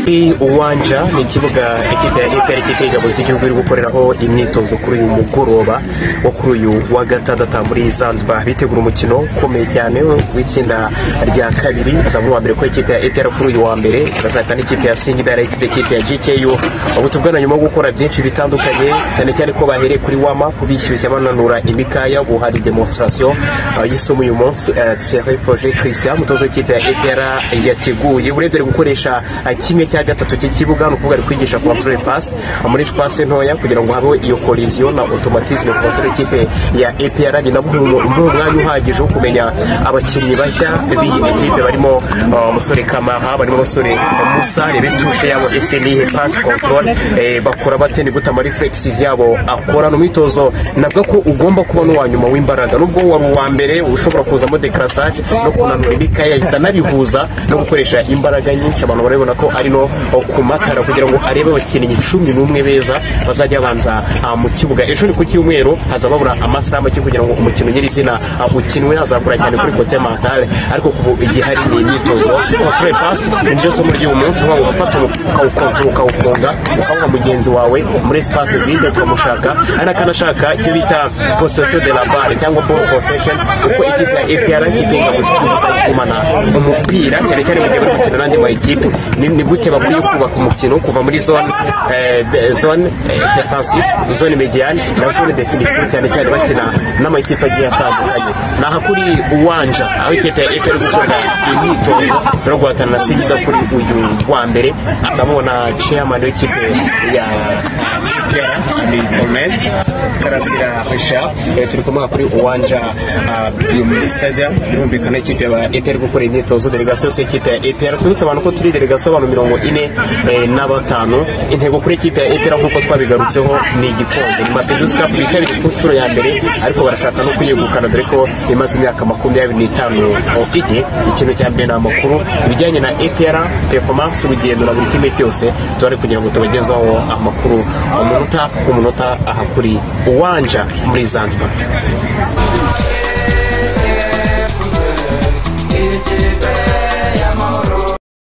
kuri uwanja ni ikibuga ekipe ya eperi ikipe y'ingabo z'igihugu iri gukoreraho imyitozo kuri uyu mugoroba wo kuri uyu wa gatandatu muri zanzibar bitegura umukino ukomeye cyane w'itsinda rya kabiri azamura uwa mbere ko ikipe ya eperi kuri uyu wa mbere bazahita n'ikipe ya singi darayitsi ikipe ya gku ubu tuvugana nyuma yo gukora byinshi bitandukanye cyane cyane ko bahereye kuri wama kubishyushya bananura imikaya ubu hari demonstration y'isomo uyu munsi serifoje christian umutoza w'ikipe ya epera yateguye urebye ari gukoresha kimwe cya gatatu cy'ikibuga ni ukuvuga ari kwigisha control pass muri pase ntoya kugira ngo habeho iyo collision na automatisme ku basore b'ikipe ya epera ni nabwo umwanya uhagije wo kumenya abakinnyi bashya b'iyi ekipe barimo umusore kamaha barimo abasore musa rebetushe yabo ese nihe pass control bakora bate ni gute ama reflexes yabo akorana umwitozo nabwo ko ugomba kuba n'uwa nyuma w'imbaraga nubwo wari uwa mbere ushobora kuzamo dekarasage no kunanura imikaya yahita anabihuza no gukoresha imbaraga nyinshi abantu barabibona ko ari no ku matara kugira ngo arebe abakinnyi cumi n'umwe beza bazajya babanza mu kibuga ejo ni ku cyumweru haza babura amasaha make kugira ngo umukino nyirizina ukinwe hazakora cyane kuri kote matale ariko kubu igihe hari imyitozo kure pasi ni ryo somo ry'uyu munsi uvuga ngo gufata ukawukontora ukawukonga ukawuha mugenzi wawe muri espace vide ukamushaka ari n'akanashaka icyo bita posesiyo de la bare cyangwa ball possession kuko ikipe ya epr ikipe ingabo z'igihugu kugumana umupira cyane cyane mu gihe bari gukina n'andi mayikipe ni gute bakwiye kubaka umukino kuva muri zone zone defensive zone mediane na zone definisiyo cyane cyane bakina n'amakipe agiye atandukanye ni aha kuri uwanja aho ikipe ya efe iri gukora imyitozo no guhatana na sigida kuri uyu wa mbere ndabona chairman w'ikipe ya kera ni Colonel Karasira Richard turi kumwe kuri uwanja muri stadium birumvikana ikipe ya EPR gukora imyitozo delegation yose ikipe ya EPR twibutse abantu ko turi delegation abantu mirongo ine na batanu intego kuri ikipe ya EPR nk'uko twabigarutseho ni igikombe ni Mapinduzi Cup bitabiriye ku nshuro ya mbere ariko barashaka no kuyegukana dore ko imaze imyaka makumyabiri n'itanu ike ikintu cya mbere ni amakuru ibijyanye na EPR performance urugendo na buri kimwe cyose tuba kugira ngo tubagezeho amakuru umunota ku munota aha kuri uwanja muri zanzibar